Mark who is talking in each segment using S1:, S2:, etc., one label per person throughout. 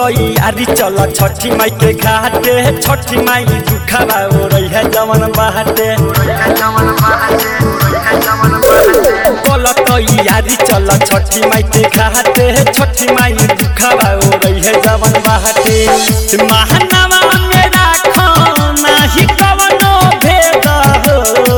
S1: तैयारी चल छठी माई के घाटे छठी माई दुखा रही है जवन बाटे बोल तैयारी चल छठी माई के घाटे छठी माई दुखा रही है जवन बाटे महानवा में राखो नाही कवनो भेद हो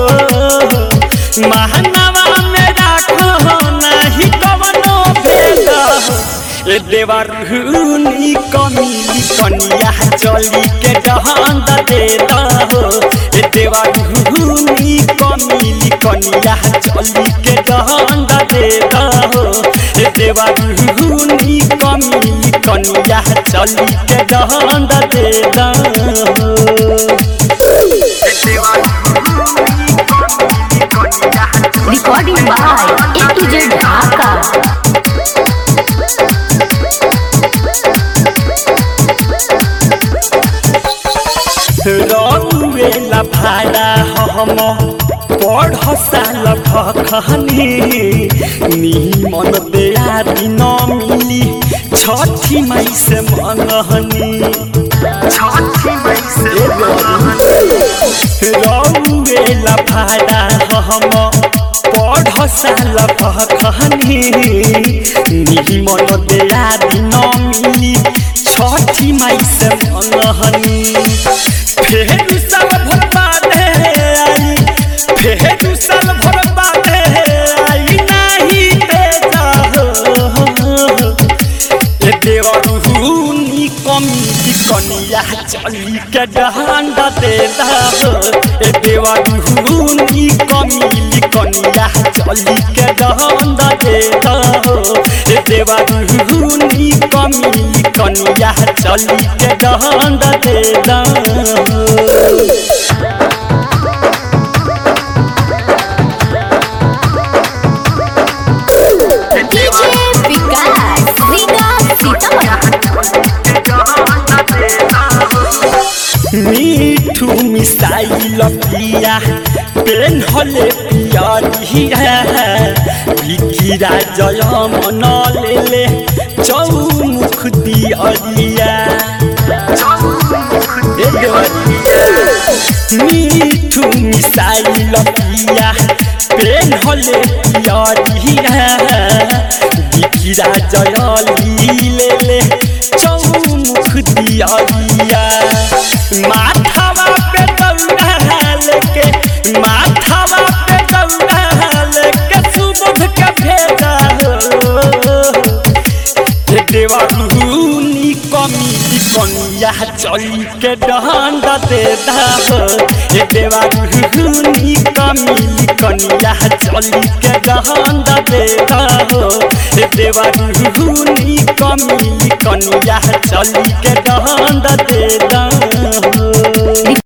S1: महानवा में राखो नाही कवनो भेद हो ए देवरुनी कमिली कनिया चली के डहंद दे दहो ए देवरुनी कमिली कनिया चली के डहंद दे दहो ए देवरुनी कमिली कनिया चली के डहंद दे दहो
S2: Recording by A to Z Dhaka.
S1: रौवेला भाड़ा हम पढ़ साल भखनी निमन बेया दिन मिली छठी मई से मनहनी रौवेला भाड़ा हम पढ़ साल भखनी निमन बेया दिन मिली छठी मई से मनहनी फेर साल भर बादे आई फेर साल भर बादे आई नाही बेजा हो ए देवरुनी कमी कनिया चली के डहांड दे दहो ए देवरुनी कमी कनिया चली के डहांड दे दहो ए देवरुनी कमी कनिया चली के डहांड दे दहो
S2: DJ Vikas, Rina Sitaman.
S1: मीठू मिसाइल पिया पेन हले पियरिया बिकिरा जय मन लेले चौमुख दियरिया ए देवरिया। मीठू मिसाइल पिया पेन हले पियरिया बिकिरा जय लेले चौमुख दियरिया माथावा पे दौड़ा लेके माथावा पे दौड़ा लेके सुबोध के भेजा हो हे देवरुनी कमी कनिया चली के डंड दे दहो हे देवरुनी कमी कनिया चली के डंड दे दहो हे देवरुनी कमी कनिया चली के डंड दे दहो